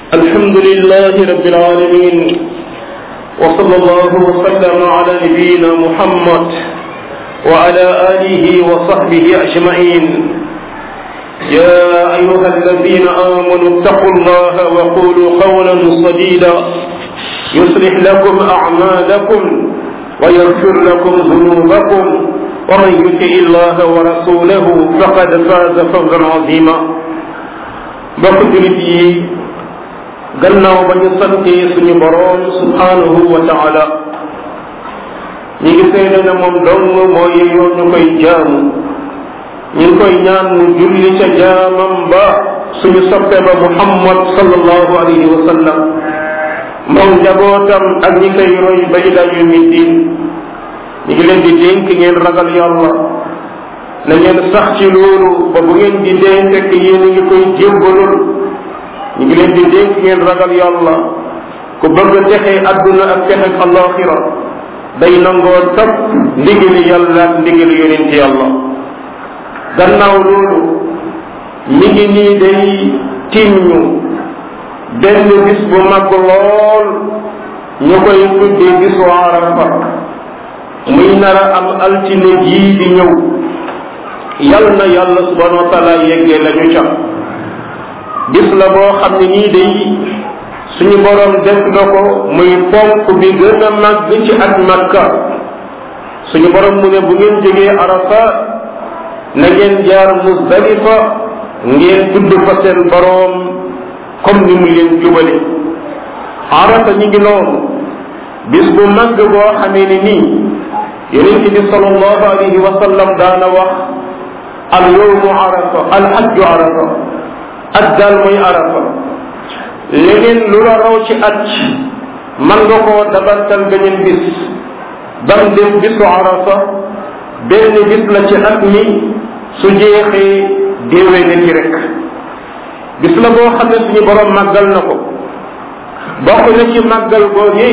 الحمد لله رب العالمين وصلى الله وسلم على نبينا محمد وعلى آله وصحبه أجمعين يا أيها الذين آمنوا اتقوا الله وقولوا قولا سديدا يصلح لكم أعمالكم ويغفر لكم ذنوبكم ومن يطع الله ورسوله فقد فاز فوزا عظيما mbokk julit yi gannaaw ba ñu santee suñu boroom subhanahu wa taala ñi ngi seede ne moom dong mooy yoon ñu koy jaamu ñu ngi koy ñaan mu julli ca jaamam ba suñu soppe ba muhammad sallallahu alayhi wa sallam moom njabootam ak ñi koy roy ba ila yawmi diin ñu ngi leen di dénk ngeen ragal yàlla na ngeen sax ci loolu ba bu ngeen di dee fekk yéen a ngi koy jébbalul ñu ngi leen di dénk ngeen ragal yàlla ku bëgg a texe adduna ak texe alaxira day nangoo topp ndigali yàlla ak ndigali yonent yàlla gannaaw loolu mi ngi nii day tiim ñu benn bis bu mag lool ñu koy tuddee bisu arafa muy nara am altine jii di ñëw yal na yàlla subhanahu wa taala yeggee la ñu ca bis la boo xam ne nii day suñu borom def na ko muy ponk bi gën a màgg ci at makka suñu borom mu ne bu ngeen jógee arafa na ngeen jaar musdalifa ngeen tudd fa seen borom comme ni mu leen jubale arafa ñi ngi noonu bis bu màgg boo xamee ne nii yonent bi sallallahu alayhi wa sallam daana wax al yowmu arafa al hajju arafa at daal mooy arafa leneen lu la raw ci at man nga koo dabantal beneen bis bam dem bisu arafa benn bis la ci at mi su jeexee déewee na ci rek bis la boo xam ne suñu borom màggal na ko bokk na ci màggal googu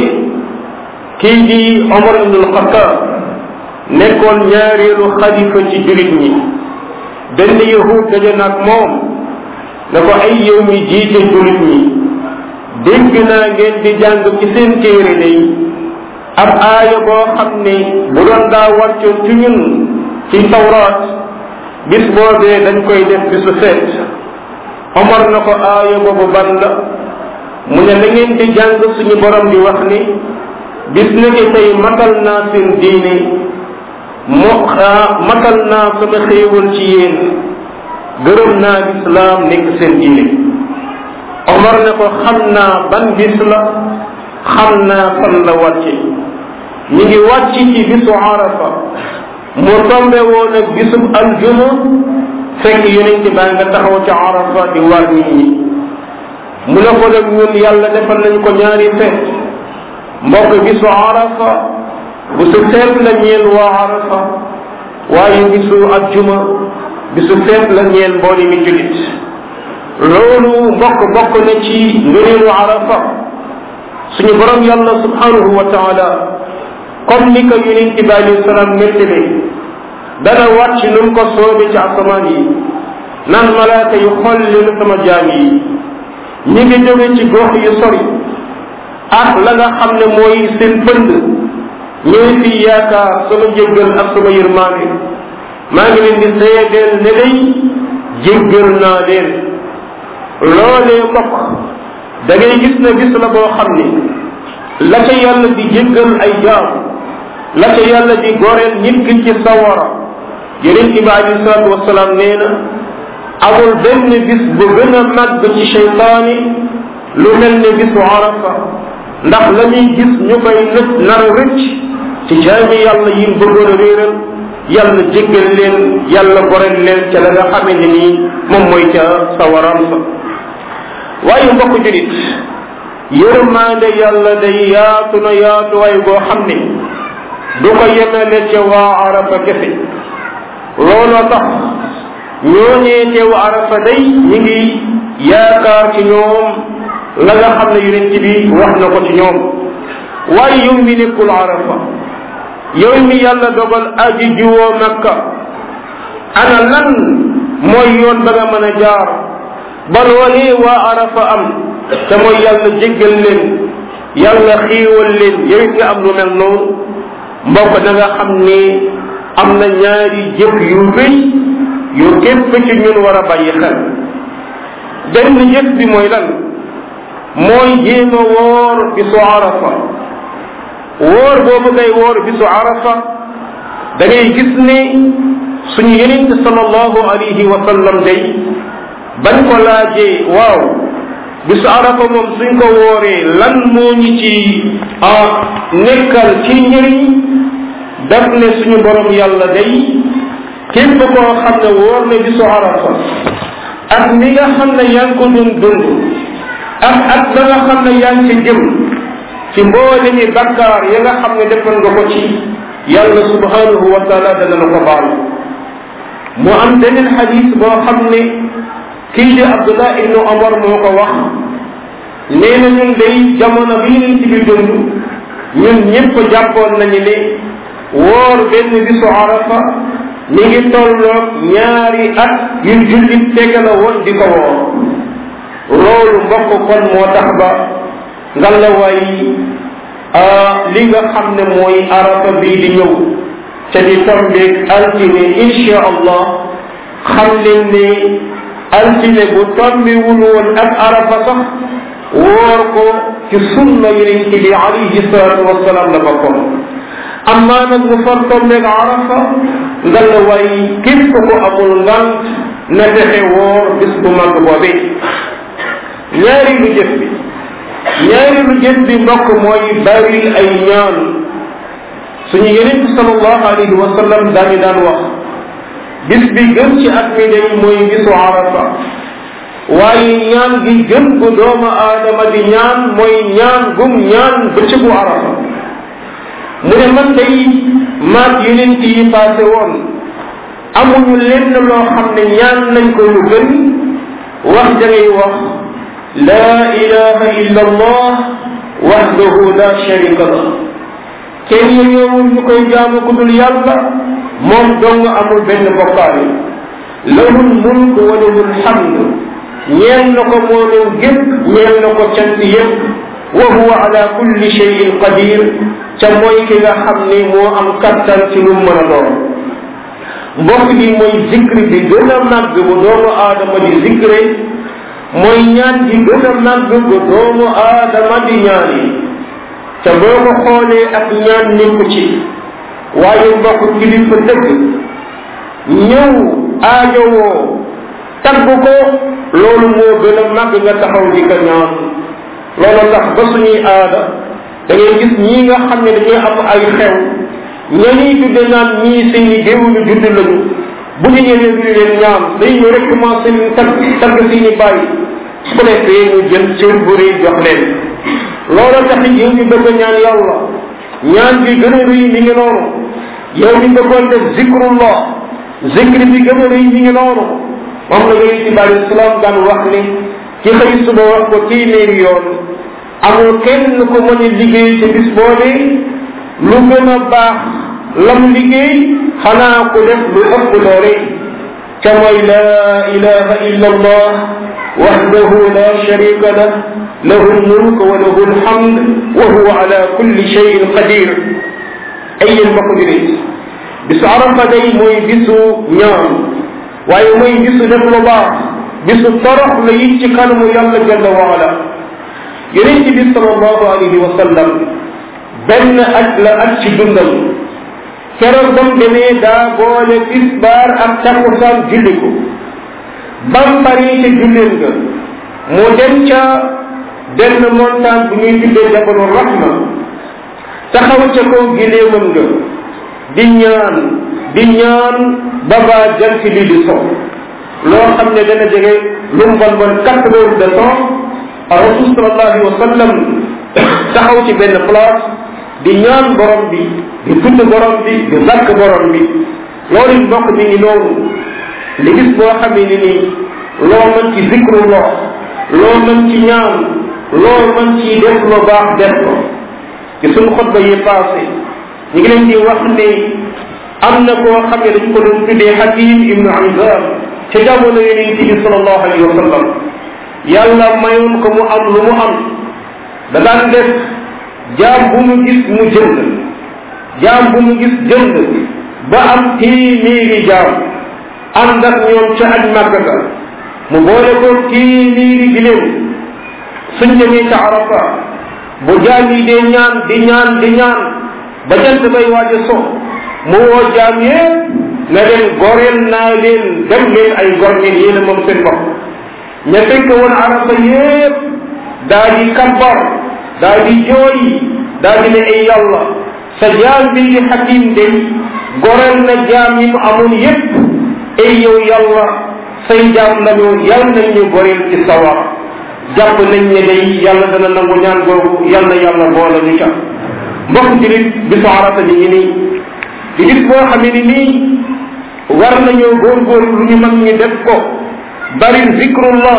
kii di Omar ibnul Xattaab nekkoon ñaareelu xalifa ci jullit ñi benn yahud daje nag moom ne ko ay yow mi jiite jullit ñi dégg naa ngeen di jàng ci seen téere day ab aaya boo xam ne bu doon daa wàccoon ci ñun ci tawraat bis boobee dañ koy def bisu feet Omar na ko aaya boobu ban la mu ne da ngeen di jàng suñu borom di wax ni bis na ki tey matal naa seen diine moo matal naa sama xéewal ci yéen gërëm naa lislaam nekk seen diine Omar ne ko xam naa ban bis la xam naa fan la wàcce ñi ngi wàcc ci bisu arafa mu tombe woon ak bisub aljuma fekk yonent baa nga taxaw ci arafa di war nit ñi mu ne ko nag ñun yàlla defal nañ ko ñaari feet mbokk bisu arafa bisu feet la ñeel waa arafa waaye bisu ajjuma bisu feet la ñeel mbooli mi julit loolu mbokk bokk na ci ngëneelu arafa suñu borom yàlla subhanahu wa taala comme ni ko yonent bi alayhi salaam nettale dana wàcc nu mu ko soobe ci asamaan yi naan malaaka yu xool leen sama jaam yi ñi ngi jóge ci gox yu sori ak la nga xam ne mooy seen pënd ñooy fi yaakaar sama jéggal ak sama yërmaande maa ngi leen di seedeel ne day jéggal naa leen loolee mbokk da ngay gis ne bis la boo xam ne la ca yàlla di jéggal ay jaam la ca yàlla di goreel nit ki ci sawara yeneen bi alayhi salaatu wasalaam nee na amul benn bis bu gën a màgg ci cheytaani lu mel ne bisu arafa ndax la ñuy gis ñu koy nëj nar a rëcc ci jaami yàlla yi bëggoon a réeral yàlla jéggal leen yàlla goreel leen ca la nga xamee ne nii moom mooy ca sawaram sa waaye mbokk julit yërmaande yàlla day yaatu na yaatuwaay boo xam ne du ko yemele ca waa arafa kese looloo tax ñooñee teew arafa day ñi ngi yaakaar ci ñoom la nga xam ne yonent bi wax na ko ci ñoom waaye yow mi nekkul arafa yow mi yàlla dogal aji jiwoo makka ana lan mooy yoon ba nga mën a jaar ba loolee waa arafa am te mooy yàlla jéggal leen yàlla xiiwal leen yow it nga am lu mel noonu mbokk da nga xam ni am na ñaari jëf yu rëy yu képp ci ñun war a bàyyi xel benn jëf bi mooy lan mooy jéem a woor bisu arafa woor boobu ngay woor bisu arafa da ngay gis ne suñu yenente sallallahu alayhi wa sallam day bañ ko laajee waaw bisu arafa moom suñ ko wooree lan moo ñu ci nekkal ci njëriñ daf ne suñu borom yàlla day képp koo xam ne wóor ne bisu arafa ak ni nga xam ne yaa ngi ko doon dund ak ak la nga xam ne yaa ngi ci jëm ci mboole mi bakkaar ya nga xam ne defoon nga ko ci yàlla subhanahu wa taala dana la ko baal mu am beneen xadis boo xam ne kii di abdullah ibnu omar moo ko wax nee na ñun day jamono bi ñu ci bi dund ñun ñëpp jàppoon nañu ne woor benn bisu arafa mi ngi tolloog ñaari at yu jullit tege la woon di ko woor loolu mbokk kon moo tax ba ngalawaay li nga xam ne mooy arafa bii di ñëw te di tombeeg altine insha allah xam leen ne altine bu tombewul woon ak arafa sax woor ko ci sunna yonent bi alayhi salatu wasalaam la bokkoon amma nag mu far tombeeg arafa nga la way képp ko amul ngant na fexe woor bis bu mag boobee ñaari lu jëf bi ñaari lu jëf bi mbokk mooy bari ay ñaan suñu yeneen bi sallallahu alayhi wa sallam daañu daan wax bis bi gën ci at mi day mooy bisu arafa waaye ñaan gi gën gu doomu aadama di ñaan mooy ñaan gum ñaan bëccëgu arafa mu ne man day maag yeneen yi passé woon amuñu lenn loo xam ne ñaan nañ ko lu gën wax da ngay wax laa ilaha illa allah wahdahu la sharika lah kenn yeyowul ñu koy jaamu ku dul yàlla moom dong amul benn bokkaale lahul mulk wa lahul hamd ñeel na ko moomoom gépp ñeel na ko cant yépp wa huwa ala kulli cheyin qadir ca mooy ki nga xam ni moo am kattan ci lu mën a doon mbokk gi mooy zikri bi gën a màgg bu doomu aadama di zikre mooy ñaan gi gën a màgg bu doomu aadama di ñaan yi te boo ko xoolee ak ñaan nekku ci waaye mbokk kilifa dëgg ñëw aajowoo tagg ko loolu moo gën a màgg nga taxaw di ko ñaan loolu tax ba suñuy aada da ngay gis ñii nga xam ne dañuy am ay xew ñañuy tudde naan ñii seeni géewuñu judd lañu bu ñu ñëwee du leen ñaan day ñu rek commencé ñu tagg tagg seeni bàyyi su ko defee ñu jël cër bu rëy jox leen loolu tax yow ñu bëgg a ñaan yàlla ñaan bi gën a rëy mi ngi noonu yow ñu bëggoon def zikrullah zikri bi gën a rëy mi ngi noonu moom la yonent bi alayhi salaam daan wax ni ci xëy suba wax ko téeméeri yoon amul kenn ko mën a liggéey ci bis boobee lu gën a baax lam liggéey xanaa ko def lu ëpp loole ca mooy la ilaha illa allah wahdahu la sharika lah lahu lmulk wa lahu lhamd wa huwa ala kulli cheyin qadir ay yéen mbokk julit bisu arafa day mooy bisu ñaan waaye mooy bisu def lu baax bisu torox la it ci kanamu yàlla jalla wa ala yonent bi sallallahu alayhi wa sallam benn aj la aj ci dundam keroog bam demee daa boole tisbaar ak takkusaan julli ko bam pare ca julleen nga mu dem ca benn montagne bu ñuy tuddee jabalu rahma taxaw ca kaw gileemam nga di ñaan di ñaan ba baa jant bi di so loo xam ne dana jege lu mu bon bon quatre heures de temps rasul sallallahu alayhi wa sallam taxaw ci benn place di ñaan borom bi di tudd borom bi di lakk borom bi loolu it mbokk mi ngi noonu li gis boo xamee ni nii loo mën ci zikrullah loo mën ci ñaan loo mën ci def lu baax def ko ci suñu xutba yi passé ñu ngi leen di wax ne am na koo xam ne dañ ko doon tuddee Hakim ibnu Hizam ca jamono yonent bi sallallahu alayhi wa sallam yàlla mayoon ko mu am lu mu am da daan def jaam bu mu gis mu jënd jaam bu mu gis jënd ba am téeméeri jaam ànd ak ñoom ca aj màggata mu boole ko téeméeri giléem suñ demee ca arafa bu jaam yi dee ñaan di ñaan di ñaan ba jant bay waaj a so mu woo jaam yépp na leen goreel naa leen dem leen ay gor ngeen yéen a moom seen bopp ña fekk woon arafa yépp daa di kabbar daa di jooy daa di ne ay yàlla sa jaam bi di xakim day goreel na jaam yi mu amoon yépp ay yow yàlla say jaam lañu yàlla nañ ñu goreel ci sawar jàpp nañ ne day yàlla dana nangu ñaan googu yàlla yàlla boole ñu ca mbokk julit bisu arafa ni ngi nii di gis boo xamee ni nii war nañoo góorgóorlu lu ñu mag ñi def ko bari zikrullah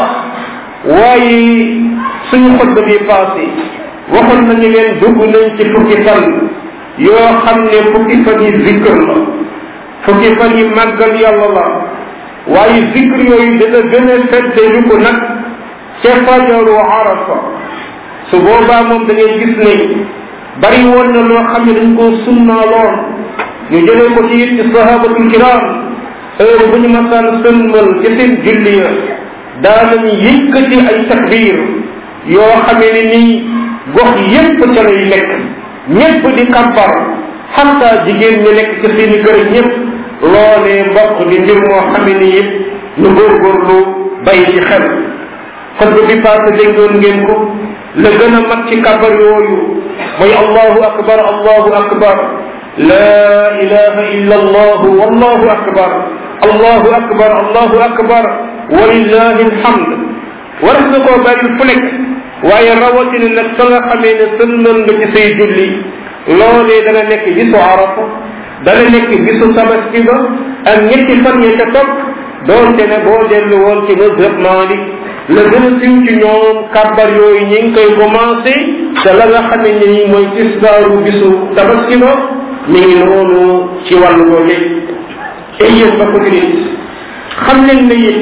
waaye suñu xutba bi passé waxoon nañu leen dugg nañ ci fukki fan yoo xam ne fukki fan yi zikr la fukki fan yi màggal yàlla la waaye zikr yooyu dana gën a fedde yu ko nag ca fajaru arafa su boobaa moom da ngay gis ne bari woon na loo xam ne dañ koo sunnaaloon ñu jëlee ko ci it ci sahabatul kiram heure bu ñu masaan sëlmal ci seen julli ya daanañu yëkkati ay takbir yoo xamee ne nii gox yépp ca lay nekk ñépp di kàbbar xatta jigéen ñi nekk ci seeni kër ñépp loolee mbokk di mbir moo xamee ni it ñu góorgóorlu bay ci xel kon bi passé déggoon ngeen ko la gën a mag ci kàbbar yooyu mooy allahu akbar allahu akbar la ilaha illa allah wallahu akbar allahu akbar allahu akbar walillahi alhamd war na koo bari fu nekk waaye rawatina nag fa nga xamee ne sëlmal nga ci say julli loolee dana nekk bisu arafa dana nekk bisu tabaski ba ak ñetti fan ya ca topp doonte ne boo dellu woon ci mazhab Malik la gën a siiw ci ñoom kàbbar yooyu ñi ngi koy commencé te la nga xamee ne ni mooy tisbaaru bisu tabaski ba mi ngi noonu ci wàllu googu ay yéen ba ko nit xam leen ne it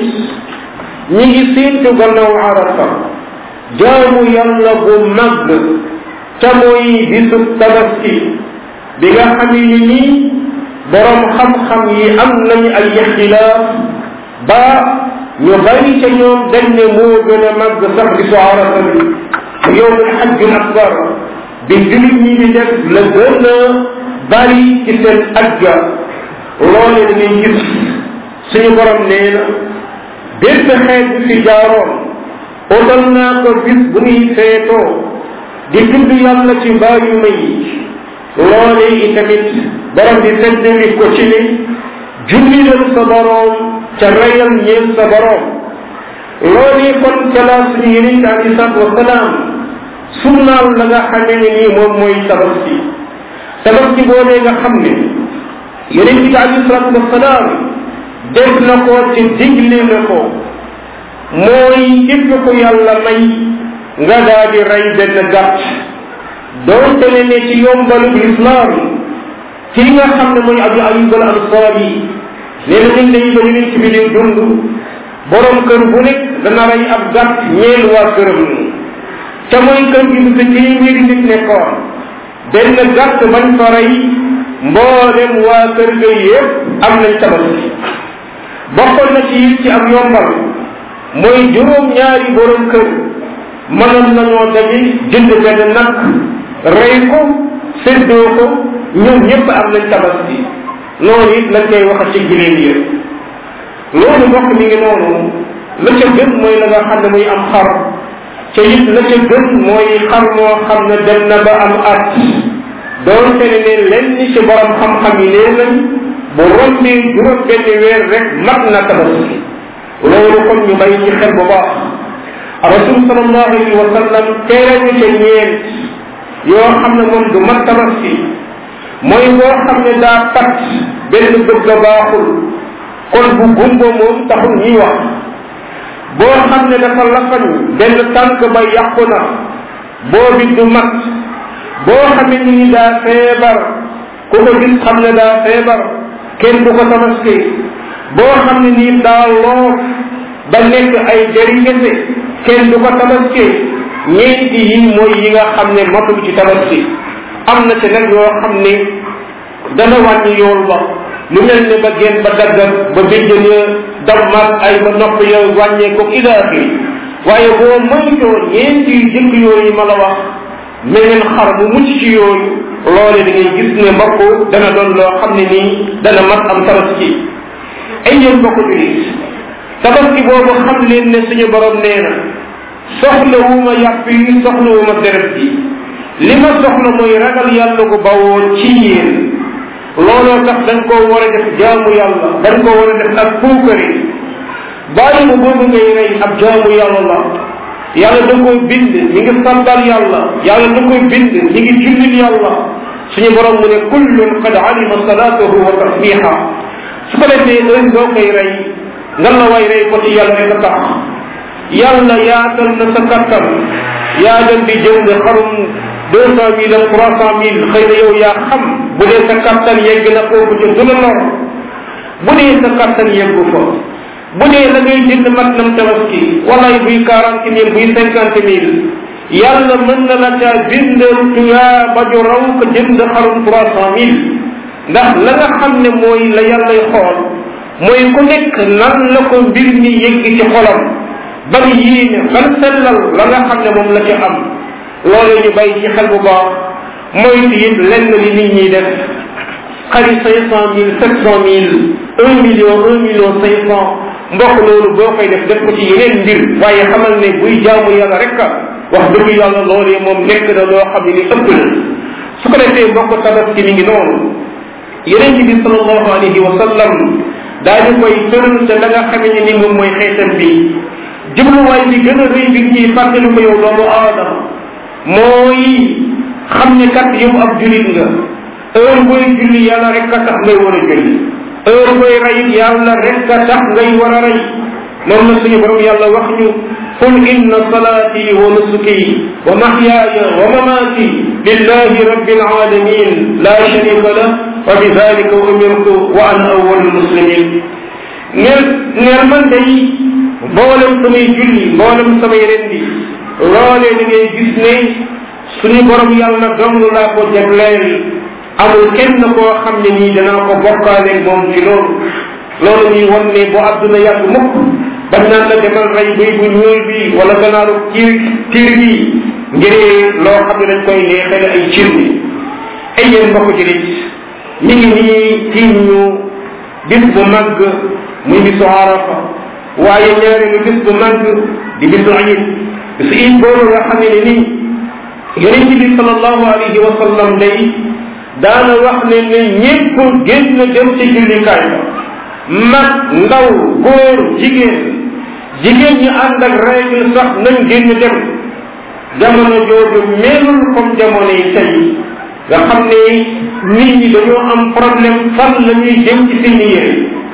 ñi ngi séentu gannaaw arafa jaamu yàlla bu mag ca mooy bisu tabaski bi nga xamee ni nii borom xam-xam yi am nañu ay ixtilaaf ba ñu bari ca ñoom dañ ne moo gën a màgg sax bisu arafa bi mu yowmul xajjul akbar bi julit ñi di def la gën a bari ci seen ajja loole da ngay gis suñu borom nee na bépp xeet bi fi jaaroon utal naa ko bis bu ñuy feetoo di tudd yàlla ci mbaayuma yi loole itamit borom bi feddali ko ci ni jullilal sa borom ca reyal ñeel sa borom loolu kon ca la suñu yeneen ci alei salatu wasalaam sunnaal la nga xamee ne nii moom mooy tabaski tabaski boobee nga xam ne yeneen ci alei salatu wasalaam def na ko ci digle na ko mooy képp ko yàlla may nga daa di rey benn gàtt doonte ne ne ci yombalu lislaam kii nga xam ne mooy abu ayub al ansaari nee na ñun dañuy ba yeneen ci bi di dund borom kër bu nekk dana rey ab gàtt ñeel waa këram ca mooy kër gi bu fi téeméeri nit nekkoon benn gàtt bañ fa rey mboolem waa kër ga yépp am nañ tabaski bokkoon na ci it ci am yombal mooy juróom ñaari borom kër mënoon nañoo daje jënd benn nag rey ko séddoo ko ñoom ñëpp am nañ tabaski noonu it lañ koy wax ci giléem yi loolu mbokk mi ngi noonu la ca gën mooy la nga xam ne muy am xar ca it la ca gën mooy xar moo xam ne dem na ba am at doonte ne ne lenn ci borom xam-xam yi nee nañ bu rombee juróom benn weer rek mat na tabaski loolu kon ñu bàyyi ci xel bu baax rasul sallallahu alayhi wa sallam teere ñu ca ñeent yoo xam ne moom du mat tabaski mooy boo xam ne daa pat benn bëgg a baaxul kon bu gumba moom taxul ñuy wax boo xam ne dafa lafañ benn tànk ba yàqu na boobi du mat boo xamee ni daa feebar ku ko gis xam ne daa feebar kenn du ko tabaski boo xam ne nii daa loof ba nekk ay jëri kese kenn du ko tabaskee ñeenti yi mooy yi nga xam ne matul ci tabaski am na ci nag yoo xam ne dana wàññi yool ba lu mel ne ba génn ba daggat ba béjjën ya dammat ay ba nopp ya wàññee ko ila axiri waaye boo moytoo ñeenti yu jëkk yooyu ma la wax meneen xar bu mucc ci yooyu loole da ngay gis ne mbokk dana doon loo xam ne nii dana mat am tabaski ay yéen mbokk julit tabaski boobu xam leen ne suñu borom nee na soxlawuma yàpp yi soxlawuma deret bi li ma soxla mooy ragal yàlla gu bawoo ci yéen looloo tax dañ koo war a def jaamu yàlla dañ koo war a def ak puukari bàyyi ma boobu ngay rey ab jaamu yàlla la yàlla da koo bind mi ngi sàbbal yàlla yàlla da koy bind mi ngi jullil yàlla suñu borom mu ne kullun qad alima salatahu wa tasbiha su ko defee heure boo koy rey nga la way rey ko ci yàlla rek a tax yàlla yaatal na sa kattan yaa dem di jënd xarum deux cent mille ak trois cent mille xëy na yow yaa xam bu dee sa kattan yegg na foofu ca du la lor bu dee sa kattan yeggu fa bu dee la ngay jënd mat nam tabaski walaay buy quarante mille buy cinquante mille yàlla mën na la caa bindal tuyaa ba ju raw ko jënd xarum trois cent mille ndax la nga xam ne mooy la yàllay xool mooy ku nekk nan la ko mbir mi yegg ci xolam ban yéene ban sellal la nga xam ne moom la ci am loolu ñu bàyyi ci xel bu baax mooy ci it lenn li nit ñi def xari cinq cent mille sept cent mille un million un million cinq cent mbokk loolu boo koy def def ko ci yeneen mbir waaye xamal ne buy jaamu yàlla rek a wax dëgg yàlla loolee moom nekk na loo xam ne ni ëpp na su ko defee mbokk tabaski mi ngi noonu yeneen bi sallallahu alayhi wa sallam daañu koy tëral te la nga xamee ne ni moom mooy xeetam bi jubluwaay bi gën a rëy bi ñuy fàttali ko yow doomu aadama mooy xam ne kat yow ab julit nga heure booy julli yàlla rek a tax ngay war a julli heure booy rey yàlla rek a tax ngay war a rey moom la suñu borom yàlla wax ñu qul inna salati wa nusuki wa mahyaaya wa mamati lillahi rabbil alamin la sharika lah wa bi dalika umirtu wa ana awwalul muslimin neel neel man day mboolem samay julli mboolem samay rendi loolee da ngay gis ne suñu borom yàlla dong laa ko jagleel amul kenn koo xam ne nii danaa ko bokkaale moom ci loolu loolu ñuy won ne bu àdduna yàgg mukk bañ naan la demal rey bëy bu ñuul bi wala ganaaru kiir kiir bi ngir loo xam ne dañ koy neexale ay cir bi ay yéen mbokk julit mi ngi nii tiim ñu bis bu màgg muy bisu arafa waaye ñaareelu bis bu màgg di bisu ayib bisu iid boobu nga xam ne nii yonent bi sallallahu alayhi wa sallam day daana wax ne ne ñépp génn dem ci jullikaay ba mag ndaw góor jigéen jigéen ñi ànd ak règle sax nañ génn dem jamono jooju melul comme jamono yi tey nga xam ne nit ñi dañoo am problème fan la ñuy jëm ci seen yére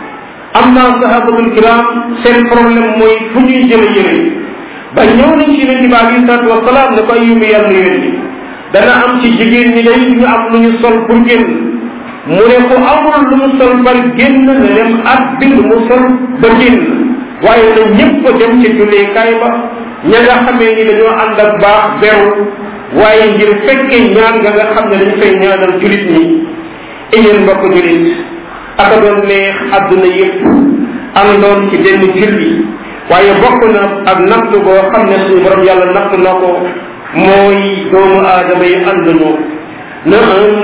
am naa sahabatul kiram seen problème mooy fu ñuy jële yére ba ñëw nañ ci yonente bi alayhi salatu wasalaam ne ko ay yumbi yàlla yonente dana am ci jigéen ñi day ñu am lu ñu sol pour génn mu ne ku amul lu mu sol par génn na dem at bi lu mu sol ba génn waaye na ñëpp dem ci julleekaay ba ña nga xamee ni dañoo ànd ak baax beru waaye ngir fekkee ñaan nga nga xam ne dañ fay ñaanal julit ñi yéen mbokk julit aka doon neex àdduna yëpp àndoon ci benn julli waaye bokk na ak natt boo xam ne suñu borom yàlla natt na ko mooy doomu aadama yi ànduñu na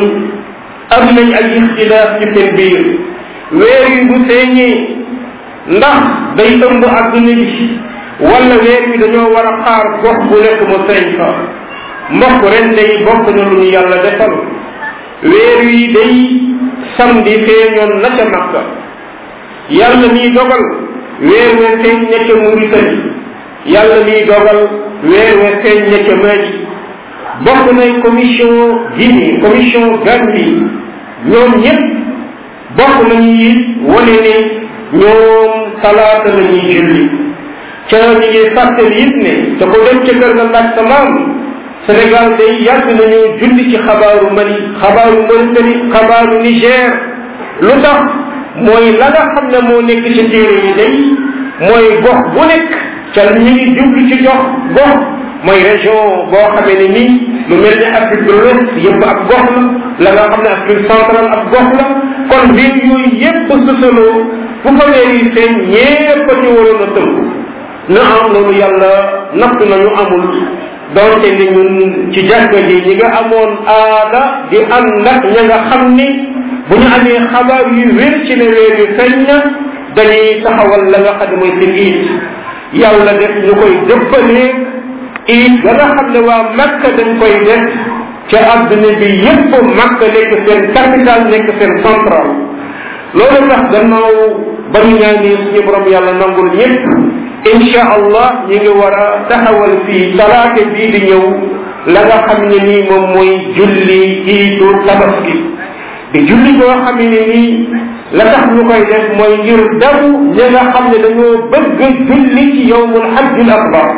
am nañ ay ixtilaaf ci seen biir weer yi bu feeñee ndax day ëmb àdduna bi wala weer yi dañoo war a xaar gox bu nekk mu feeñ fa mbokk ren day bokk na lu ñu yàlla defal weer yi day samedi feeñoon na ca makka yàlla miy dogal weer wee feeñ nekk Mauritanie yàlla miy dogal weer wee feeñ nekk Mali bokk nay commission Guinée commission Gambie ñoom ñëpp bokk nañu it wane ne ñoom talaata la ñuy julli ca ñu ngi fàttali it ne te ko dem ca kër nga laaj sa maam Sénégal day yàgg nañu julli ci xabaaru Mali xabaaru Mauritanie xabaaru Niger lu tax mooy la nga xam ne moo nekk ci téere yi day mooy gox bu nekk ca ñu ngi jublu ci jox gox mooy région boo xamee ne nii lu mel ni Afrique de l'Ouest yëpp ab gox la la nga xam ne Afrique centrale ab gox la kon réew yooyu yëpp susaloo fu fa weer yi seen ñépp ci waroon a tënku na am loolu yàlla natt nañu amul doonte ni ñun ci jàkka ji ñi nga amoon aada di ànd ak ña nga xam ni bu ñu amee xabaar yu wér ci ne weer yu feeñ na dañuy taxawal la nga xam ne mooy seen iit yàlla def ñu koy dëppalee iit la nga xam ne waa Makka dañ koy def ca adduna bi yépp Makka nekk seen capital nekk seen central loolu tax gannaaw ba ñu ñaanee suñu borom yàlla nangul ñëpp insha allah ñi ngi war a taxawal fii talaate bii di ñëw la nga xam ne nii moom mooy julli iitu tabaski di julli boo xam ne nii la tax ñu koy def mooy ngir dabu ñi nga xam ne dañoo bëgg julli ci yowmul hajjul akbar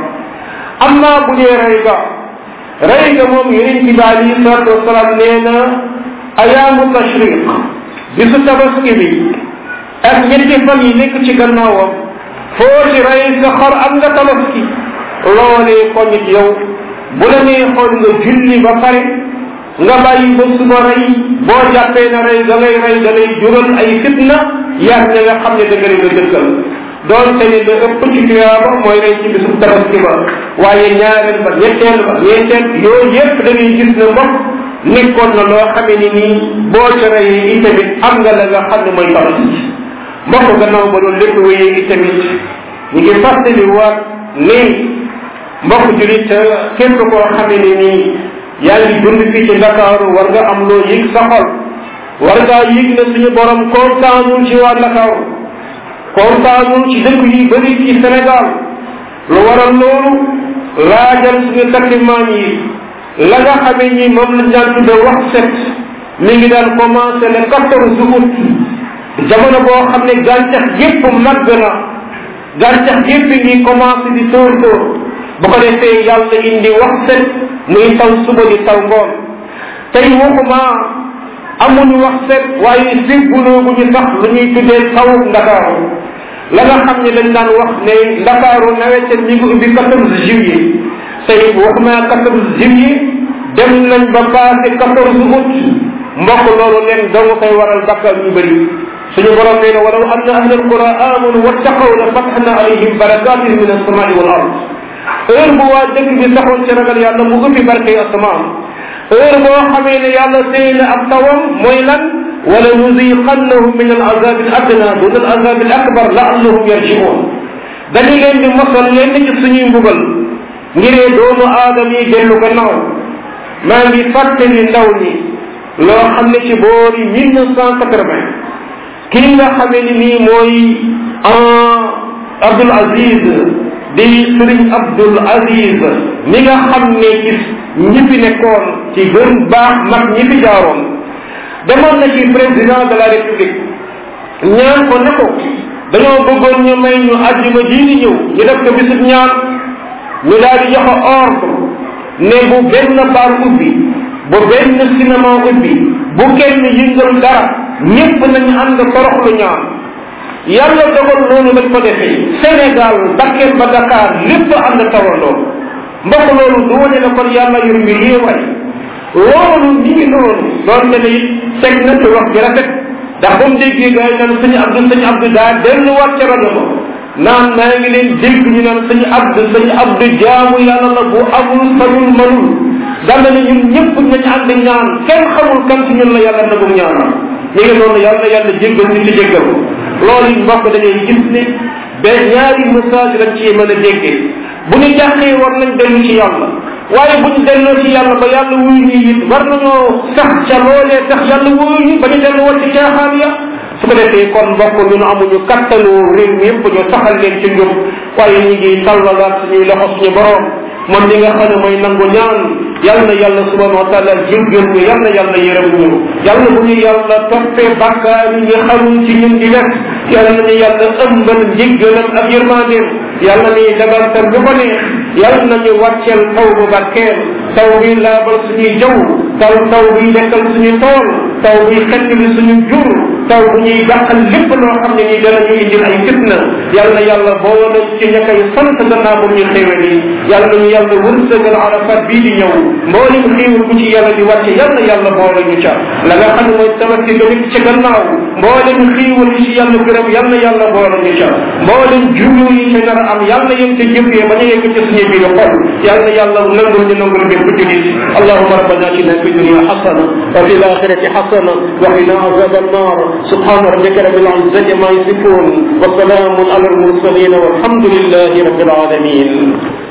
amma bu dee rey ga rey ga moom yonent bi alayhi salatu wasalaam nee na ayaamu tashriq bisu tabaski bi ak ñetti fan yi nekk ci gannaawam foo ci rey sa xar am nga tabaski loolee ko nit yow bu la nee xool nga julli ba pare nga bàyyi ba suba rey boo jàppee na rey da ngay rey da lay jural ay fitna yaag ña nga xam ne da nga leen a dëkkal doonte ni la ëpp ci tuyaaba mooy rey ci bisu tabaski ba waaye ñaareel ba ñetteel ba ñeenteel yooyu yépp da ngay gis ne mbokk nekkoon na loo xamee ni nii boo ca reyee itamit am nga la nga xam ne mooy tabaski mbokk gannaaw ba loolu lépp wéyee itamit ñu ngi fàttali waat ni mbokk julit képp koo xamee ni nii yaa ngi dund fii ci Ndakaaru war nga am loo yëg sa xol war ngaa yëg ne suñu borom kontaanul ci waa Ndakaaru kontaanul ci dëkk yi bëri ci Sénégal lu waral loolu laajal suñu taximaan yi la nga xamee ni moom lañ daan tudde wax set mi ngi daan commencé le quatorze août jamono boo xam ne gàncax gépp màgg na gàncax gépp ngi commencé di tóor tóor bu ko defee yàlla indi wax set muy taw suba di taw ngoon tey waxuma amuñu wax set waaye ségguloogu ñu sax lu ñuy tuddee taw ndakaaru la nga xam ne dañ daan wax ne ndakaaru nawet ñi ngi ubbi quatorze juillet tey waxuma quatorze juillet dem nañ ba passé quatorze août mbokk loolu leen danga koy waral bakkal ñu bëri suñu borom nee na walaw anna ahla alqura amanu wattaqaw la fatahna alayhim barakatin min alsamai wal ard heure bu waa dëkk bi saxoon ci ragal yàlla mu ubbi barke asamaan heure boo xamee ne yàlla téye na ab tawam mooy lan wala nuziqannahum min al azab al adna dun al azab al akbar laallahum yarjiun dañu leen di mosal leen ci suñuy mbugal ngiree doomu aadama yi dellu gannaaw maa ngi fàttali ndaw ñi loo xam ne ci boori mille neuf cent quatre-vingt kii nga xamee ni nii mooy Abdul Aziz di Sëriñ Abdul Aziz mi nga xam ne ci ñi fi nekkoon ci gën baax mag ñi fi jaaroon demoon na ci président de la république ñaan ko ne ko dañoo bëggoon ñu may ñu àjjuma jii di ñëw ñu def ko bisub ñaan ñu daal di joxe ordre ne bu benn baar ubbi bu benn cinéma ubbi bu kenn yëngal dara ñépp nañu ànd toroxlu ñaan yàlla dogal loolu lañ ko defee Sénégal Bakel ba Dakar lépp ànd tawandoo mbokk loolu du wane ne kon yàlla yor mbir yéewaay loolu ni ngi noonu doon te ne it teg na ci wax bi rafet ndax ba mu déggee gars yi naan sëñ Abdou sëñ Abdou daa delluwaat ca rajo ba naan maa ngi leen dégg ñu naan sëñ Abdou sëñ Abdou jaamu yàlla la bu amul sañul manul dal na ne ñun ñëpp nañ ànd ñaan kenn xamul kan ci ñun la yàlla nagum ñaanal ñu ngi noonu yàlla yàlla jéggal ñu ci jéggal loolu it mbokk dañuy gis ni ba ñaari message lañ ci mën a déggee bu ñu jàqee war nañ dellu ci yàlla waaye bu ñu delloo ci yàlla ba yàlla wuyu ñu it war nañoo sax ca loolee tax yàlla wuyu ñu ba ñu delluwaat ci caaxaan ya su ko defee kon mbokk ñun amuñu kattanu réew mi yëpp ñu saxal leen ci njub waaye ñu ngi tallalaat suñuy loxo suñu borom moom li nga xam ne mooy nangu ñaan yal na yàlla subhanahu wa taala jéggal ñu yal na yàlla yërëm ñu yal na bu ñu yàlla toppee bàkkaar yi ñu xamul ci ñun di def yal na ñu yàlla ëmbal njéggalam ak yërmandeem yal na ñuy dagantal bu ko neex yal na ñu wàcceel taw bu barkeel taw bi laabal suñuy jaww taw taw bi dekkal suñu tool taw bi xettali suñu jur taw bu ñuy dàqal lépp loo xam ne nii danañu indil ay fitna yàlla na yàlla boole ci ña koy sant gannaaw bu ñu xéewal yi yàlla nañu yàlla wërsëgal arafat bii di ñëw mboolem xéewal bu ci yàlla di wàcce yàlla na yàlla boole ñu ca la nga xam ne mooy tabaski ba nekk ca gannaaw mboolem xéewal yi ci yàlla gërëm yàlla na yàlla boole ñu ca mboolem jubu yi ca nar a am yàlla na yem ca jëfee ba ñu yegg ca suñu biir xol yàlla na yàlla nangul ñu nangul bépp julit allahuma rabbana atina fi dunia xasana wa fi الاخره حسنه وقنا عذاب النار سبحان ربك رب العزه ما يصفون وسلام على المرسلين والحمد لله رب العالمين